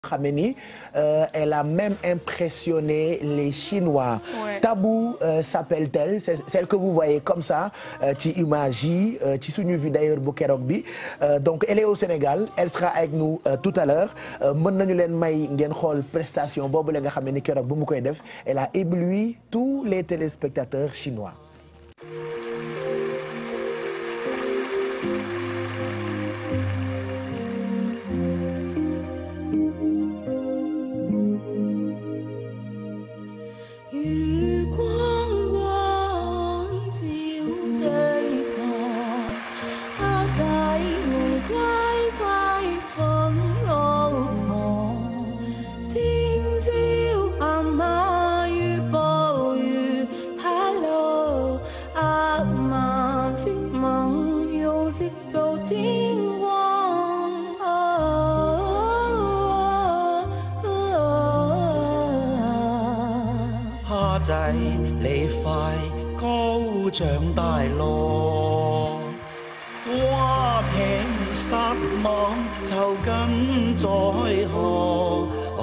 xam ne ni elle a même impressionné les Chinois. Ouais. Tabou euh, s'appelle-t-elle c'est celle que vous voyez comme ça euh, ci image yi euh, ci suñu vue d'ailleurs bu keroog bi Euh, donc elle est au Sénégal elle sera avec nous euh, tout à l'heure Euh, mën nañu leen may ngeen xool prestation boobu la nga xam ne ni keroog bu mu koy def elle a ébloui tous les téléspectateurs chinois. 月光光照地堂，蝦仔你乖乖瞓路床。聽朝阿媽與暴雨，Hello，阿媽是夢，又是到天光。 蝦仔你快高長大咯，蛙艇撒網就跟在河。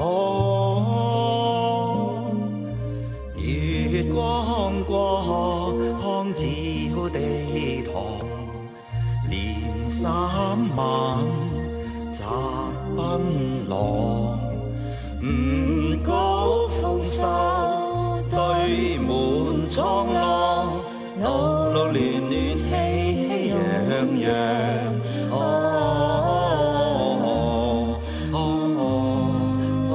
哦，月光過康照地堂，年三晚摘檳榔。唔高豐收，堆滿蒼浪，路路亂亂喜喜洋洋。哦哦哦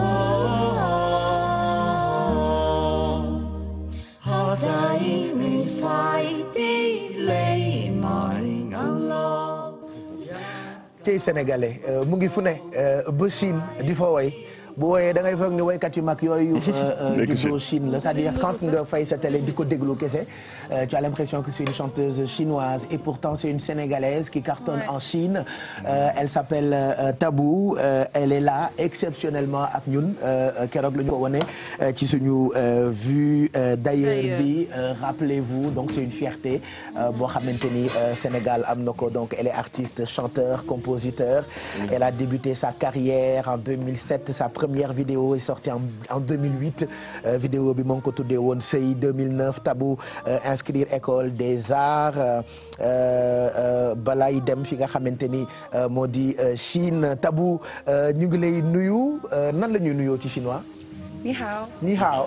哦，蝦仔你快啲嚟埋眼咯。 tey sénégalais euh, mu ngi fu ne euh, ba Chine di fa woy bu wooyee da ngay foog ni woykat yu mag yooyu juddoo Chine la c'est-à-dire quand nga fay sa télé di ko déglu kese euh, tu as l'impression que c'est une chanteuse chinoise et pourtant c'est une sénégalaise qui cartonne Ouais. en Chine Euh, elle s'appelle euh, Tabou Euh, elle est là exceptionnellement ak ñun euh, keroog la ñu ko wone euh, ci suñu euh, vue euh, d'ailleurs D'ailleurs. bi Euh, rappelez-vous donc c'est une fierté euh, boo xamante ni euh, Sénégal am na ko donc elle est artiste chanteur compositeur elle a débuté sa carrière en 2007 sa première vidéo est sortie en, en 2008 Euh, vidéo bi moo ngi ko tuddee woon Sey 2009 Tabou euh, inscrire école des arts euh, euh, balay dem fi nga xamante ni euh, moo di euh, Chine Tabou euh, ñu ngi lay nuyu euh, nan la ñuy nuyoo ci chinois ni hao ni hao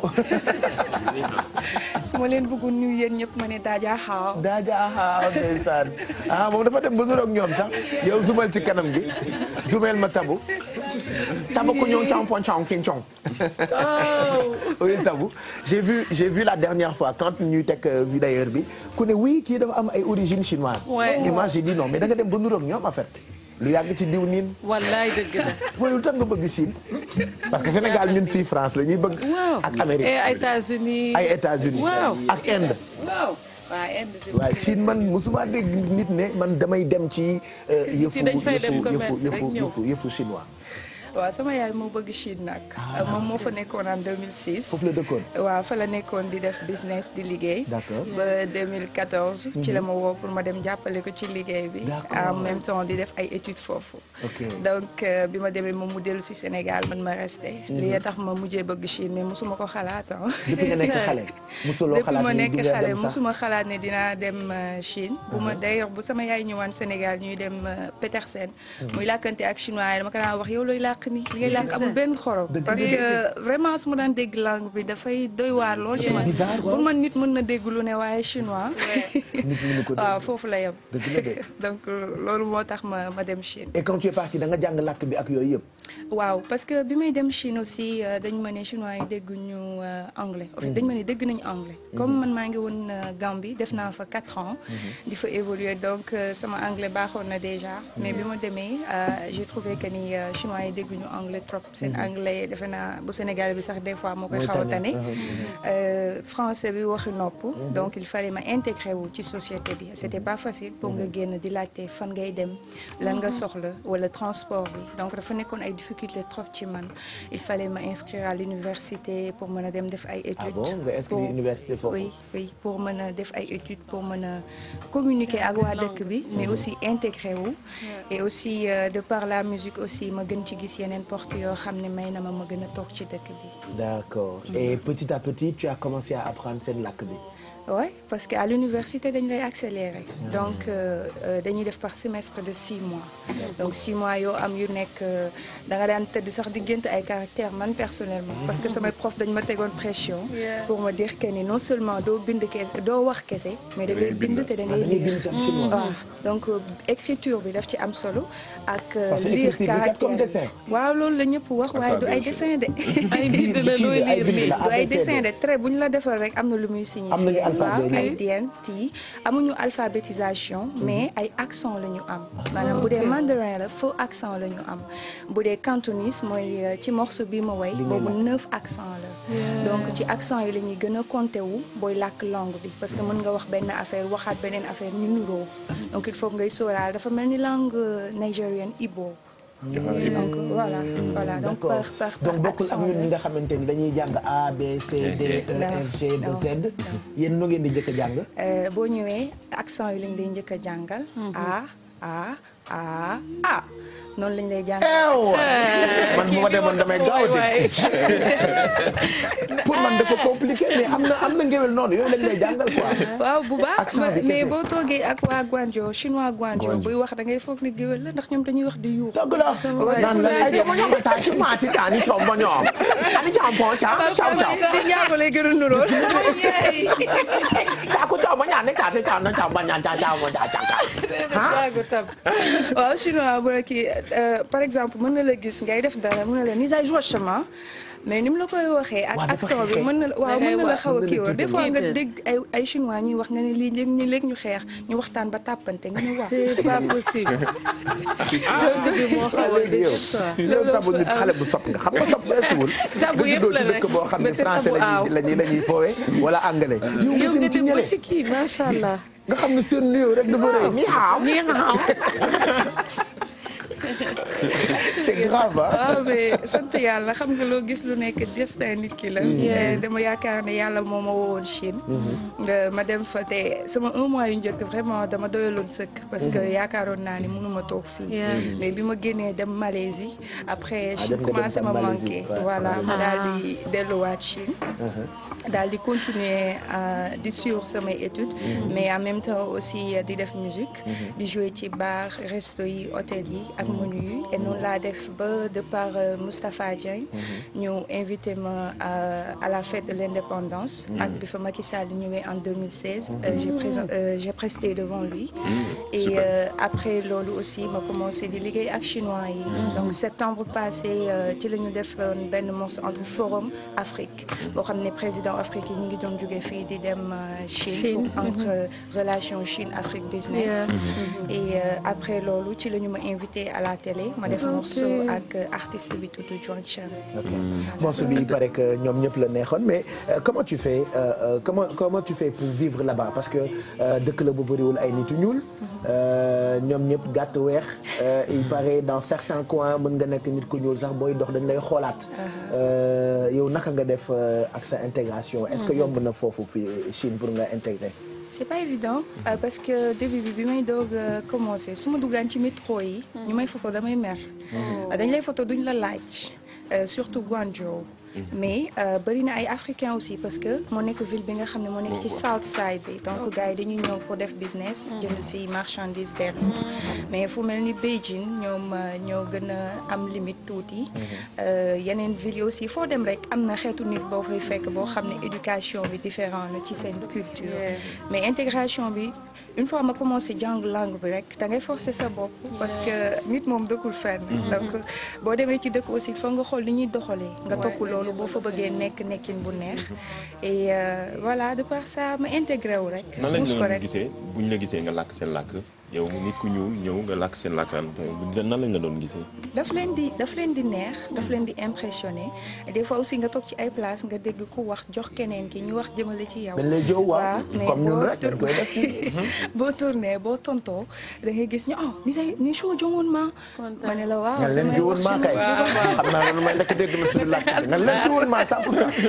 su ma leen bëggoon nuyu yéen ñëpp ma ne daaja hao daaja haaw ndeysaan ah moom dafa dem ba nuroog ñoom sax yow zumal ci kanam gi zumel ma tabu tabu ku ñoŋ cong pon cong kin cong oui tabu j'ai vu j'ai vu la dernière fois quand ñuy teg euh, vue d'ailleurs bi ku ne oui kii dafa am ay origine chinoise Ouais. et moi j'ai dit non mais da nga dem ba nuroog ñoom en fait lu yàgg ci diw niin wallaay dëgg la mooy lu tax nga bëgg Chine parce que Sénégal ñun fii France la ñuy bëgg waaw ak Amérique et États-Unis ay États-Unis waaw ak Inde waaw waa Inde bi waaye Chine man musuma dégg nit ne man damay dem ci euh, yëfu dañ fay dem yëfu commerce yëfu rek ñëw. yëfu yëfu chinois waaw sama yaay moo bëgg Chine nag moom moo fa nekkoon en 2006 foofu la dëkkoon waaw fa la nekkoon di def business di liggéey D'accord. ba 2014 ci la ma woo pour ma dem jàppale ko ci liggéey bi D'accord. en même temps di def ay études foofu Ok. donc euh, bi ma demee moom mu dellu si Sénégal man ma resté lii tax ma mujjee bëgg Chine mais musuma ko xalaat ah depuis nga nekk xale musuloo depuis xalaat ma ni nekk di nga xale dem sax musuma xalaat ne dinaa dem euh, Chine bu ma d'ailleurs bu sama yaay ñëwaan Sénégal ñuy dem euh, Petersen muy làkkante ak chinois yi dama ko daan wax yow looy làkk ni li ngay làkk amul benn xorom Dëgg parce la. que vraiment su ma daan dégg langue bi dafay doy waar lool ci man bizarre, waaw. pour man nit mën na dégg lu ne waaye chinois nit mënu ko waaw dégg foofu la yem dëgg la de donc euh, loolu moo tax ma ma dem Chine et quand tu es parti da nga jàng làkk bi ak yooyu yëpp waaw parce que bi may dem Chine aussi euh, dañ ma ne chinois yi dégguñu euh, anglais en fait dañ ma ne dégg nañu anglais comme man maa ngi woon euh, Gambie def naa fa quatre ans di fa évoluer donc euh, sama anglais baaxoon na déjà mais bi ma demee euh, j'ai trouvé que ni euh, chinois yi dégguñu anglais trop seen anglais defe naa bu Sénégal bi sax des fois moo koy Mooy xaw a tane. tane Euh, français bi waxi nopp donc il fallait ma intégrer wu ci société bi c'était pas facile pour nga génn di laajte fan ngay dem lan nga soxla wala transport bi donc dafa nekkoon ay difficulté trop ci man il fallait ma inscrire à l'université pour mën a dem def ay études. ah bon nga inscrit pour- université foofu. oui oui pour mën a def ay études pour mën a communiquer ak waa dëkk bi mais aussi intégrer wu et aussi euh, de par la musique aussi ma gën ci gis yeneen porte yoo xam ne may na ma ma gën a toog ci dëkk bi d'accord et petit à petit tu as commencé à apprendre seen làkk bi. oui parce que à l'université dañu lay accélérer donc euh, euh, dañuy def par semestre de six mois donc six mois yoo am yu nekk euh, da nga daan tëdd sax di gént ay caractères man personnellement parce que samay prof dañ ma tegoon pression pour me dire que ni non seulement doo bind kese doo wax kese mais da ngay bind te da ah ngay da ngay lire bind tam chinois. waaw donc euh, écriture bi daf ci am solo ak euh, Parce que lire écriture bi kat comme caractère dessin. waaw loolu la ñëpp wax waaye du ay dessin de ay bind la looy Kii bi ay liir bind nii la. du ay ABCD. dessin de trait bu ñu la defal rek am na lu muy signifier. Am nañu alphabet waaw ay yi. dien ti amuñu alphabétisation mais ay accent la ñu am maanaam bu dee mandarin la faux accent la ñu am bu dee cantonese mooy euh, ci morceau bi ma way Li ngay boobu làkk. neuf accent la donc ci accent yi la ñuy gën a compter wu booy làkk langue bi parce que mën nga wax benn affaire waxaat beneen affaire ñu nuroo donc il faut ngay sóoraal dafa mel ni langue euh, nigérienne Igbo donc voilà voilà donc d'accord par par par donc bokkul ak accent ñun la. ñi nga xamante ni dañuy jàng A B C D E Non, F G ba non, Z yéen nu ngeen di njëkk a jàng. Euh, boo ñëwee accent yi lañ lay njëkk a jàngal. a a a a noonu lañ lay jàngal. eew man bu ma demoon damay gaaw a pour man dafa compliqué mais am na am na ngéwél noonu yooyu lañ lay jàngal quoi. waaw bu baax Accent bi mais kese. boo toogee ak waa Guangzhou chinois Guangzhou buy wax da ngay foog ni géwél la ndax ñoom dañuy wax di yuux. dëgg la naan la ay dama ñoo taa ci maati taa ni coom ba ñoom ani coom pon ca caw caw di ñaago lay gën a nuróol. taa ku coom ba ñaan ne taa te taa na caw ba ñaan caa caaw ma caa caa waaw chinois bu la kii euh, par exemple mën na la gis ngay def dara mën na la ni ay chemin mais ni mu la koy waxee ak Waaw, dafa accent bi xeex. mën na la waaw Da ngay mën na la wax, xaw a mën na la kii woon des tiital. fois nga Tiital. dégg ay ay chinois ñuy wax nga ne lii léegi ñu léegi ñu xeex ñu waxtaan ba tàppante nga ne waaw c'est pas possible. dëgg bi moo xaw a léegi yow dëgg yow tabu nit xale bu sopp nga xam nga sopp weesuwul Tabu nga yëpp juddoo la ci dëkk nag. boo xam ne Ba te français tabu aaw. la ñuy la ñuy foowee wala anglais yow nga yow nga dem ci dem ba ñële ci kii macha allah. nga xam ne seen nuyoo rek dafa rëy ni xaaw nii nga xam. c'est grave ah waaw mais sant yàlla xam nga loo gis lu nekk destin nit ki la. Eh, dama yaakaar ne yàlla moo ma woowoon Chine. nga ma dem fa te sama un mois yu njëkk vraiment dama doyaloon sëkk. parce que yaakaaroon naa ni mënuma toog fii. Yeah. mais bi ma génnee dem Malaisie après Ah, Chine dem nga dem commencé tam ma Malaisie, manqué. ouais. voilà ma Ah. daal di delluwaat Chine. daal di continuer euh, di suivre samay études. mais en même temps aussi euh, di def musique. di jouer ci bar resto yi hôtel yi ak menu yi et noonu laa def ba de par euh, Moustapha Dieng. ñu invité ma à, à la fête de l'indépendance. ak bi fa Macky Sall ñëwee en 2016. euh, j'ai présent euh, j'ai presté devant lui. et euh, après loolu aussi ma commencé di liggéey ak chinois yi. donc septembre passé euh, ci la ñu def euh, benn morceau entre forum Afrique boo xam ne président Afrique yi ñu ngi doon jóge fii di dem euh, Chine. Chine, pour entre euh, relation Chine Afrique business. Yeah. et euh, après loolu ci la ñu ma invité à la télé ma def morceau ak euh, artiste bi tudd John Chen. ok morceau bi il paraît que ñoom ñëpp la neexoon mais euh, comment tu fais euh, euh, comment comment tu fais pour vivre là-bas parce que euh, dëkk la bu bëriwul ay nit yu ñuul euh, ñoom ñëpp gàtt weex euh, il paraît dans certains coins mën nga nekk nit ku ñuul sax booy dox dañ lay xoolaat Euh, yow naka nga def euh, ak sa intégration est-ce que yomb na foofu fii Chine pour nga intégrer c'est pas évident euh, parce que début bi bi may doog a commencé su ma duggaan ci métro yi. ñu may photo damay mer. dañ lay photo duñ la laaj euh, surtout Guangzhou. mais euh, bëri na ay africains aussi parce que moo nekk ville bi nga xam ne moo nekk ci south side bi donc gars yi dañuy ñëw pour def business. jënd si marchandise derrière. mais fu mel ni Beijing ñoom euh, ñoo gën a am limite tuuti. Euh, yeneen ville yi aussi foo dem rek am na xeetu nit boo fay fekk boo xam ne éducation bi différent na ci seen culture. Yeah. mais intégration bi une fois ma commencé jàng langue bi rek da ngay forcer sa bopp. parce que nit moom dëkkul fenn. donc boo demee ci dëkk aussi foog nga xool li ñuy doxalee. nga topp loolu boo fa bëggee nekk nekkin bu neex. et euh, voilà de par ça ma intégré wu rek. nan lañ pousse ko leen rek gisee bu ñu la gisee nga làkk seen làkk yow nit ku ñuul ñëw nga làkk seen làkkaan nan lañ la doon gisee. daf leen di daf leen di neex daf leen di impressionné des fois aussi nga toog ci ay place nga dégg ku wax jox keneen ki ñu wax jëmale ci yow. dañ lay jow waaw mais comme ñun boo rek dañ koy def boo tourné boo tontoo da ngay gis ñu oh ni say ni show jongoon ma ma ne la waaw nga leen damay jiwoon wax maa kay chinois. xam naa loolu may nekk dégg na suñu làkk nga leen jiwoon maa 100 pour cent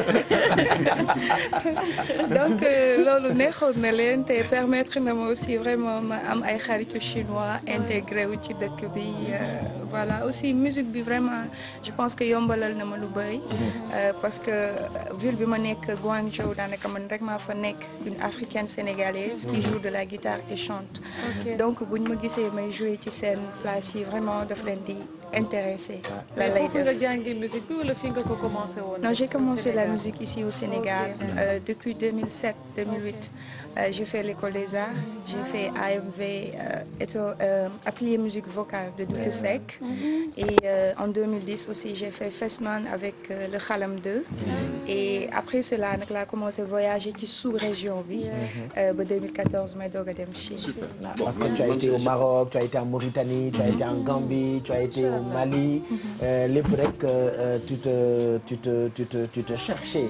donc euh, loolu neexoon na leen te permettre na ma aussi vraiment ma am ay xaritu chinois intégré wu ci dëkk bi euh, voilà aussi musique bi vraiment je pense que yombalal na ma lu bëri euh, parce que ville bi ma nekk Guangzhou daanaka man rek maa fa nekk une africaine sénégalaise qui joue de la guitare et chante donc buñ ma gisee may jouer ci seen place yi vraiment daf leen di intéressé la mais lay foofu nga def jàngee musique bi wala fi nga ko commencé woon. Non, j'ai commencé la Sénégal. musique ici au Sénégal euh, depuis 2007, 2008. Euh, j'ai fait l'école des arts, j'ai fait AMV, euh, éto- euh, atelier musique vocale de Doute Sec. Et euh, en 2010 aussi, j'ai fait Festman avec euh, le Khalam 2. Et après cela, nag laa commencé voyager ci sous-région bi. Euh, ba 2014 may doog a dem Chine. parce que tu as été au Maroc tu as été en Mauritanie tu as été en Gambie tu as été au Mali euh, lépp rek euh, tu te tu te tu te tu te cherchais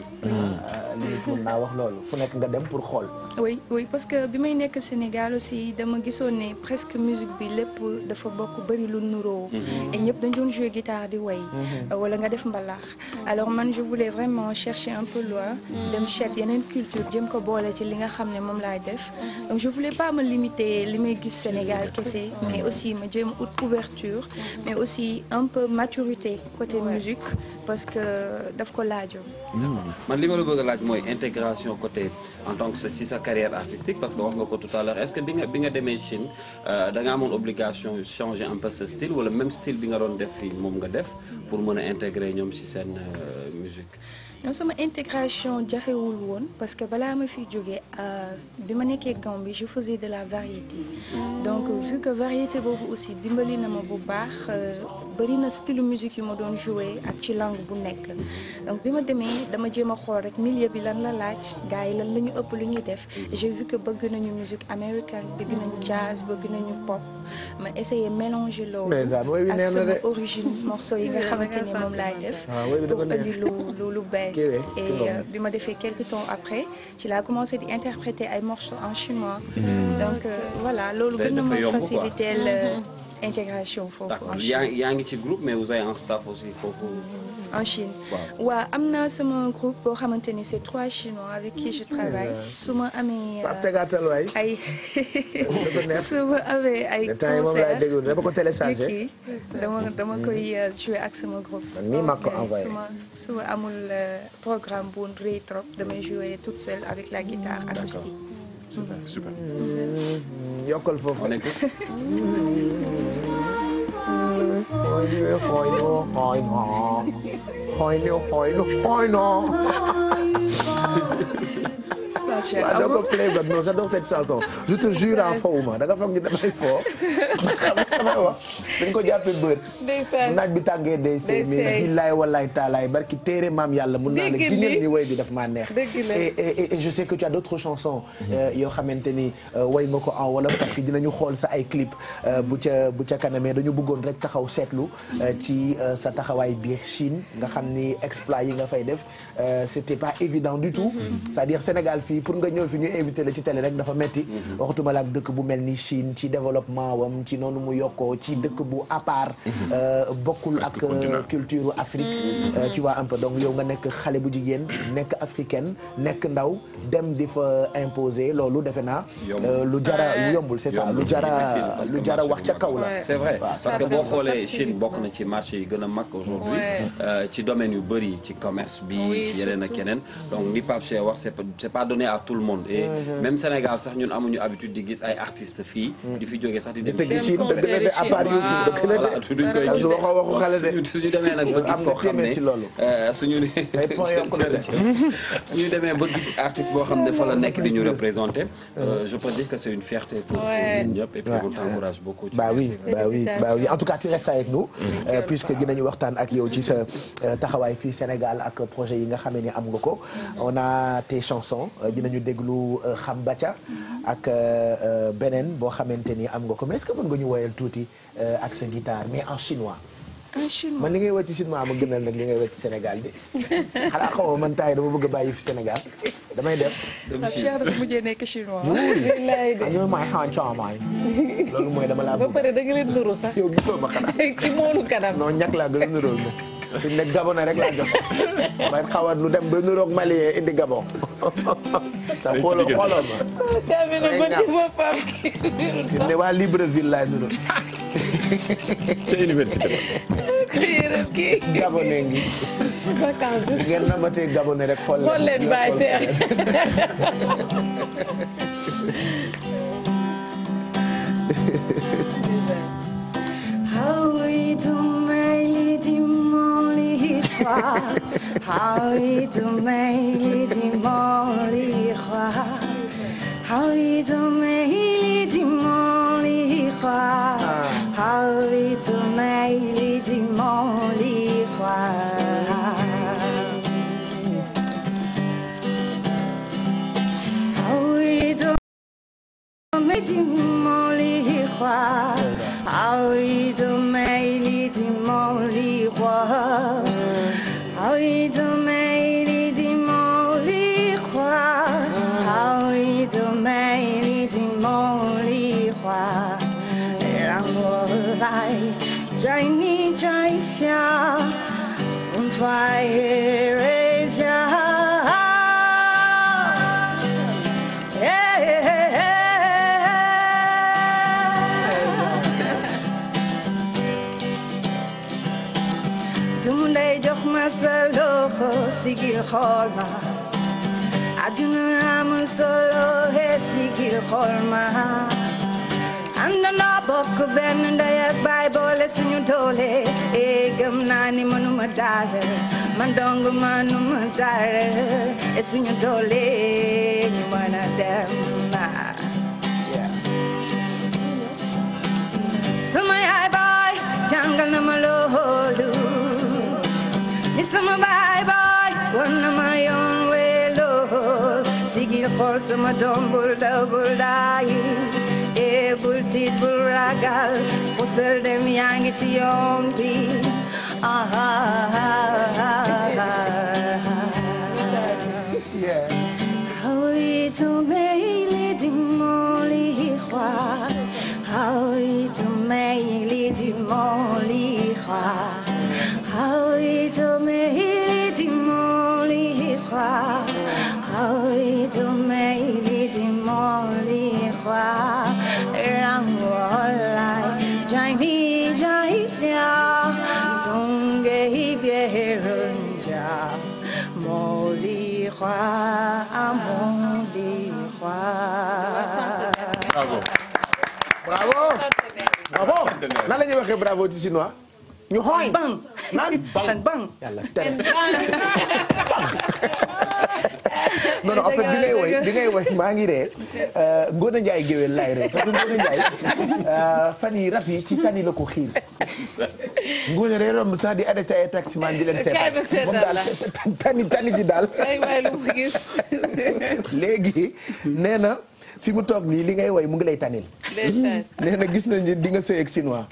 limite mun naa wax loolu fu nekk nga dem pour xool oui oui parce que bi may nekk Sénégal aussi dama gisoon ne presque musique bi lépp dafa bokk bëri lu nuroo et ñëpp dañ doon jouer guitare di way wala nga def mbalax alors man je voulais vraiment chercher un peu loin dem seet yeneen culture jëm ko boole ci li nga xam ne moom laay def donc je voulais pas me limiter li may gis Sénégal kese mais aussi ma jéem a ut couverture mais aussi un peu maturité côté musique parce que daf ko laajoon man li ma la bëgg a laaj mooy intégration côté en tant que sa si sa carrière artistique parce que wax nga ko tout à l'heure est-ce que bi nga bi nga demee Chine euh, da nga amoon obligation changer un peu ce style wala même style bi nga doon def fii moom nga def pour mën a intégrer ñoom si seen euh, musique non sama intégration jafewul woon parce que balaa ma fiy jógee bi ma nekkee Gambie je faisais de la variété donc vu que variété boobu aussi dimbali na ma bu baax bëri na style musique yu ma doon jouer ak ci langue bu nekk donc bi ma demee dama jéem a xool rek milieu bi lan la laaj gars yi lan la ñu ëpp lu ñuy def j'ai vu que bëgg nañu musique américaine bëgg nañu jazz bëgg nañu pop ma essayé mélanger loolu Mais ça, woy wi ak neex na sama de. origine morceau yi nga xamante ni moom laay def Ah, woy bi pour dafa neex. indi lu lu lu bees Kii we, et si ngoom. euh, bi ma defee quelques temps après ci laa commencé di interpréter ay morceaux en chinois donc euh, voilà loolu Day gën na dafa ma yomb quoi. faciliter intégration foofu d'accord en yaa Chine yaa ngi ci groupe mais vous avez un staff aussi foofu en Chine Waaw. waaw am naa sama groupe boo xamante ni c'est trois chinois avec qui je travaille su ma amee Pape tegaatal waay ay dafa neex su ma amee ay le temps yi moom laay concert déglu dama ko téléchargé kii dama dama koy euh, jouer ak sama groupe. Man mii maa ko Donc, euh, envoyé. su ma su ma amul euh, programme bu rëy trop damay jouer toute seule avec la guitare acoustique. super super. yokkal foofu on écoute xooy ñu xooy ñu xooy noo xooy ñu xooy ñu xooy noo waaw doo ko playback non j'adore cette chanson je te jure en fawuma da nga foog ni damay foo xam nga samay wax dañ ko jàppee bët naaj bi tàngee day seey mais seey. billaay wallaay taalaay barki téere maam yàlla mun naa la Dëgg giñal li. ni woy bi daf maa neex Dëgg la. et et et je sais que tu as d'autres chansons euh, yoo xamante ni euh, woy nga ko en wolof parce que dinañu xool sa ay clip euh, bu ca bu ca kanamee dañu bëggoon rek taxaw seetlu euh, ci euh, sa taxawaay biir Chine nga xam ni exploit yi nga fay def euh, c'était pas évident du tout c'est-à-dire Sénégal fii pour nga ñëw fi ñu invité la ci télé rek dafa metti waxatuma la ak dëkk bu mel ni Chine ci développement wam ci noonu mu yokkoo ci dëkk bu à part euh, bokkul ak Presque continent. euh, culture Afrique euh, tu vois un peu donc yow nga nekk xale bu jigéen nekk africaine nekk ndaw dem di fa imposer loolu defe naa Yombul. euh, lu jara lu yombul c'est ça Yombul, lu jara difficile, parce que lu jara marché wax ca bu kaw la Ouais. c'est vrai parce que Ça, boo ça, xoolee ça, Chine ça, bokk na ci marché yi gën a mag aujourd'hui Ouais. euh, ci domaine yu bëri ci commerce bi Oui, ci yeneen ak surtout. yeneen donc ni Pape Cheikh wax c'est pas c'est pas donné à tout le monde et même Sénégal sax ñun amuñu habitude di gis ay artistes fii di fi jógee sax di dem tëgg Dem Chine dëgg la de à part concert Youssou dëgg la voilà de duñ koy As gisee waxoo waxu xale de suñu suñu demee nag ba Am gis nga koo xam téeméer ci loolu. ne euh, suñu ne Say point yokku na de. suñu demee ba gis artiste boo xam ne fa la nekk di ñu représenter euh, je peux dire que c'est une fierté pour pour Ouais. ñun ñëpp et puis Ouais. on t'encourage beaucoup ci bah oui bah oui bah oui en tout cas tu restes avec nous euh, puisque dinañu waxtaan ak yow ci sa euh, taxawaay fii Sénégal ak projet yi nga xamee ni am nga ko on a tes chansons euh, dinañ dinañu déglu euh, xam baca ak euh, euh, beneen boo xamante ni am nga ko mais est-ce que mën nga ñu woyal tuuti euh, ak sa guitare mais en chinois un chinois man li ngay woy ci chinois ma gënal nag li ngay woy ci Sénégal bi xanaa xamoo man taay dama bëgg a bàyyi fi Sénégal damay dem Pape Cheikh dafa mujjee nekk chinois billaay de ñoo may xan coomay loolu mooy dama laa ba bëgg pare da nga leen nuru sax yow gisoo ma xanaa ci moolu kanam non ñàkk laa gën a niróo na fi mu nekk Gabon rek laa jox may xawat lu dem ba niroog Malien indi Gabon te xooloo xooloo ma caabi na ba ci boppam fi mu ne waa Libreville laa niroo ca université ba. kii yërëm kii Gabonais ngi vacances bu juste ngeen namatee Gabonais rek xool xool leen Baye Cheikh Hawi tu mai di moli khwa Hawi tu mai di moli khwa Hawi tu mai di moli khwa Hawi tu mai di moli khwa Hawi tu mai di moli khwa Hawi tu mai di moli khwa Hawi tu mai di moli khwa Hawi tu mai di moli khwa让我来在你摘下风发月下。dum lay jox ma sa loxo sigil xool ma àdduna amul solo he sigil xool ma àndandoo bokk benn ndey ak baay boole suñu doole e gëm naa ni mënuma dara man dong mënuma dara e suñu doole ñu mën a dem sama yaay baay jàngal na ma loolu ni sama baay baay wan na ma yoon weeloo sigil xool sama doom bul daw bul daay ee bul tiit bul ragal pusal dem yaa ngi ci yoon bi ah ah ah ah Yeah. Hawi tu meili di moli khwa Hawi tu meili di moli khwa Hawi tu meili di moli khwa Hawi tu meili di moli khwa Rang wo lai jai ni jai xia Song ge bie run ja Moli khwa moli khwa bravo. bravo bravo nan la ñuy waxee bravo ci chinois ñu xooy bang naan bang bang yàlla tere non non en fait bi ngay woy bi ngay woy maa ngi ree Ngone Ndiaye géwél laay ree parce que Ngone Ndiaye fan yi raf yi ci tani la ko xiir Ngone day romb sax di arrêté ay taximan di leen Kaay ma seetaan seetaan moom daal tani tani ji daal ay waay lu mu gis léegi nee na fi mu toog nii li ngay woy mu ngi lay tanil ndeysaan nee na gis nañu di nga sëy ak chinois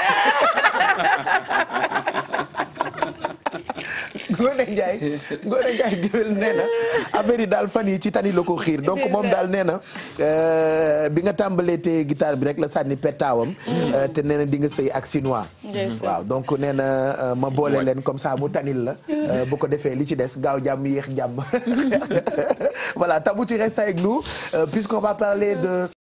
Ngone Ndiaye Ngone Ndiaye géwél nee na affaire yi daal fan yi ci tani la ko xiir donc moom daal nee na euh, bi nga tàmbalee te guitare bi rek la sànni pettaawam euh, te nee na di nga sëy ak chinois Ndeysaan. waaw donc nee na euh, ma boole leen comme ça mu tanil la euh, bu ko defee li ci des gaaw jàmm yéex jàmm voilà Tabou tu restes avec nous euh, puisqu'on va parler de